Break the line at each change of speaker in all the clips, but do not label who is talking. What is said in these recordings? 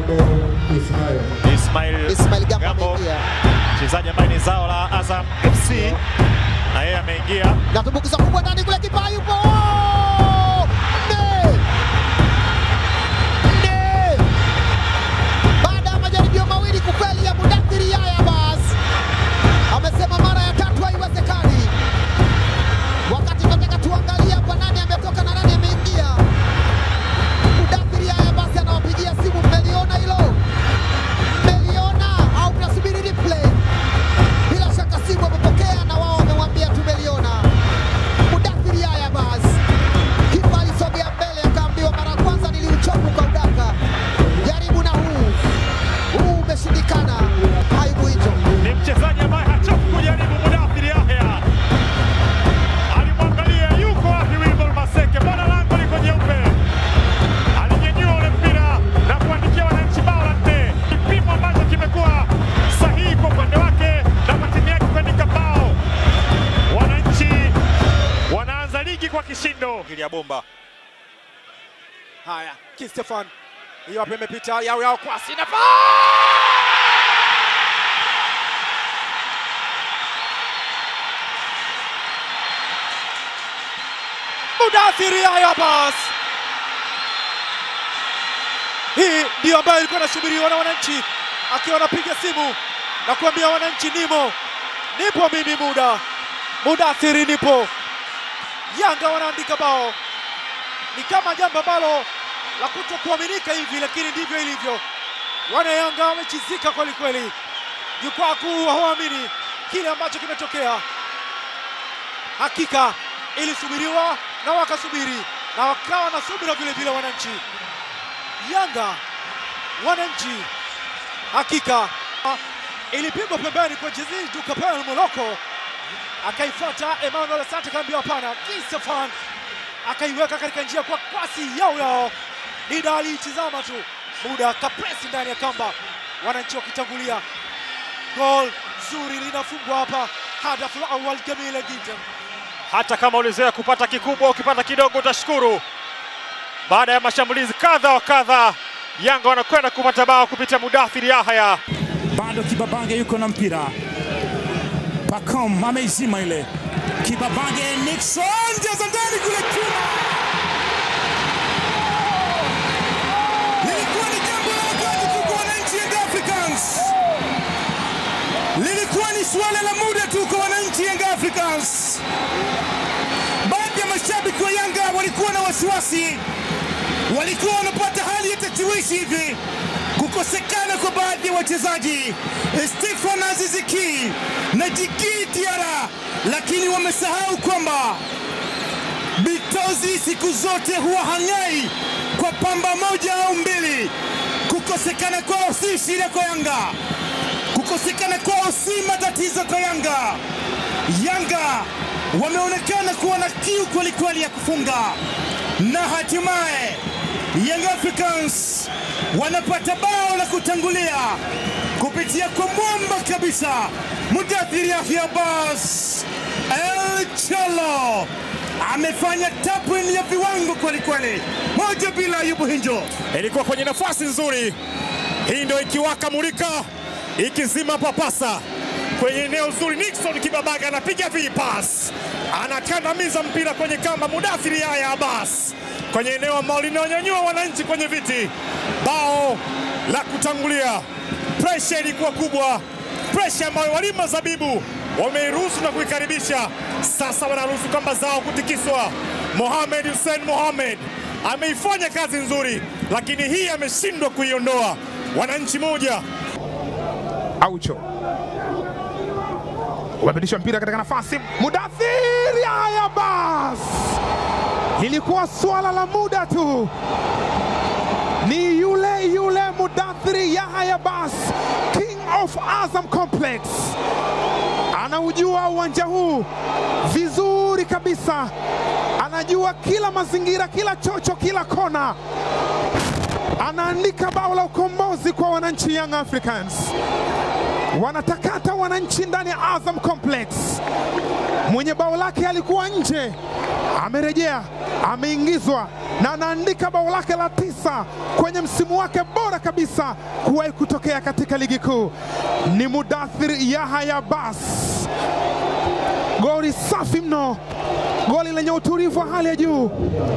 Ismail
Ismail Gambo
Gambo,
ameingia
mchezaji ambaye ni zao la Azam FC na yeye ameingia.
na tumbukiza kubwa ndani kule, kipa yupo nne nne, baada ya majaribio mawili kufeli ya Mudathiri Yahya Abbas amesema mara ya tatu haiwezekani. Wakati tunataka tuangalie hapa nani ametoka na nani ameingia. Mudathiri Yahya Abbas anawapigia simu, mmeliona hilo? Mmeliona au mnasubiri replay? Bila shaka simu wamepokea na wao wamemwambia tumeliona. Mudathiri Yahya Abbas, kipa alisogea mbele akaambiwa mara ya kwanza niliuchopu kwa udaka, jaribu na huu huu, umeshindikana. Aibu hicho
Ni mchezaji ambaye hachoki kujaribu. Mudathir Yahya alimwangalia, yuko wapi Wilbur Maseke? Mbona lango liko jeupe? Alinyanyua ule mpira na kuandikia wananchi bao la nne, kipimo ambacho kimekuwa sahihi kwa upande wake na kwa timu yake kuandika bao. Wananchi wanaanza ligi kwa kishindo. ya bomba
Haya, Kistefan hiyo hapa imepita yao yao kwasi na Mudathiri Yahya Abbas. Hii ndiyo ambayo ilikuwa inasubiriwa na wananchi, akiwa anapiga simu na kuambia wananchi, nimo nipo mimi, muda Mudathiri nipo. Yanga wanaandika bao ni kama jambo ambalo la kutokuaminika hivi, lakini ndivyo ilivyo. Wana Yanga wamechizika kweli kweli, jukwaa kuu hawaamini kile ambacho kimetokea. Hakika ilisubiriwa na wakasubiri na wakawa na subira vile vile. Wananchi Yanga, wananchi, hakika ilipigwa pembeni kwa Jezil Dukapel Moloko, akaifuata Emmanuel Asante, kaambiwa hapana. Kistefan akaiweka katika njia kwa kwasi yao yao. Dida aliitizama tu, muda kapresi ndani ya kamba, wananchi wakitangulia. Gol zuri linafungwa hapa, hadafu la awal jamila jiddan.
hata kama ulizoea kupata kikubwa, ukipata kidogo utashukuru. Baada ya mashambulizi kadha wa kadha, Yanga wanakwenda kupata bao kupitia Mudathir Yahya.
bado Kibabange yuko na mpira. Pacom ameizima ile. Kibabange Nixon jaza ndani kule chuma. Lilikuwa ni jambo la ajabu kwa wananchi Young Africans. Lilikuwa ni suala la muda tu kwa wananchi Young Africans. Baadhi ya mashabiki wa Yanga walikuwa na wasiwasi, walikuwa wanapata hali ya tashwishi hivi kukosekana kwa baadhi ya wachezaji Stefan Aziziki na Djigui Diarra, lakini wamesahau kwamba Bitozi siku zote huwa hang'ai kwa pamba moja au mbili. Kukosekana kwao si shida kwa Yanga, kukosekana kwao si matatizo kwa Yanga. Yanga wameonekana kuwa na kiu kwelikweli ya kufunga na hatimaye Young Africans wanapata bao la kutangulia kupitia kwa mwamba kabisa Mudathir Yahya Abbas. El Cholo amefanya tapwin ya viwango kwelikweli, moja bila Ayubu Hinjo.
Ilikuwa kwenye nafasi nzuri, hii ndio ikiwaka mulika, ikizima papasa kwenye eneo zuri. Nixon Kibabaga anapiga vipas, anakandamiza mpira kwenye kamba. Mudathir Yahya Abbas kwenye eneo ambalo linawanyanyua wananchi kwenye viti. Bao la kutangulia, presha ilikuwa kubwa, presha ambayo walima zabibu wameiruhusu na kuikaribisha. Sasa wanaruhusu kamba zao kutikiswa. Mohamed Hussein Mohamed ameifanya kazi nzuri, lakini hii ameshindwa kuiondoa. Wananchi moja
Aucho ubadilisha mpira katika nafasi, Mudathir Yahya Abbas. Ilikuwa swala la muda tu, ni yule yule Mudathir Yahya Abbas, King of Azam Complex, anaujua uwanja huu vizuri kabisa, anajua kila mazingira, kila chocho, kila kona anaandika bao la ukombozi kwa wananchi Young Africans. Wanatakata wananchi ndani ya Azam Complex. Mwenye bao lake alikuwa nje, amerejea, ameingizwa na anaandika bao lake la tisa kwenye msimu wake bora kabisa kuwahi kutokea katika ligi kuu. Ni Mudathir Yahya Bas, goli safi mno, goli lenye utulivu wa hali ya juu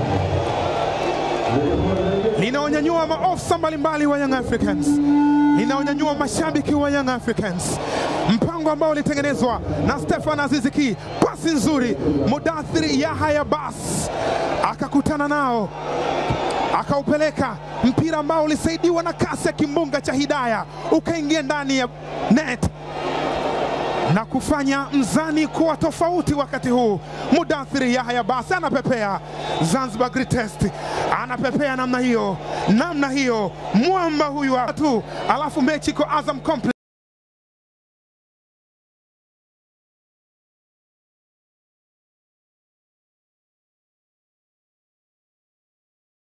linaonyanyua maofisa mbalimbali wa Young Africans, linaonyanyua mashabiki wa Young Africans. Mpango ambao ulitengenezwa na Stefan Aziziki, pasi nzuri, Mudathir Yahya Bas akakutana nao akaupeleka mpira ambao ulisaidiwa na kasi ya kimbunga cha Hidaya ukaingia ndani ya net na kufanya mzani kuwa tofauti. Wakati huu Mudathiri Yahya Basi anapepea Zanzibar Greatest, anapepea namna hiyo, namna hiyo, mwamba huyu hapa tu, alafu mechi iko Azam Complex.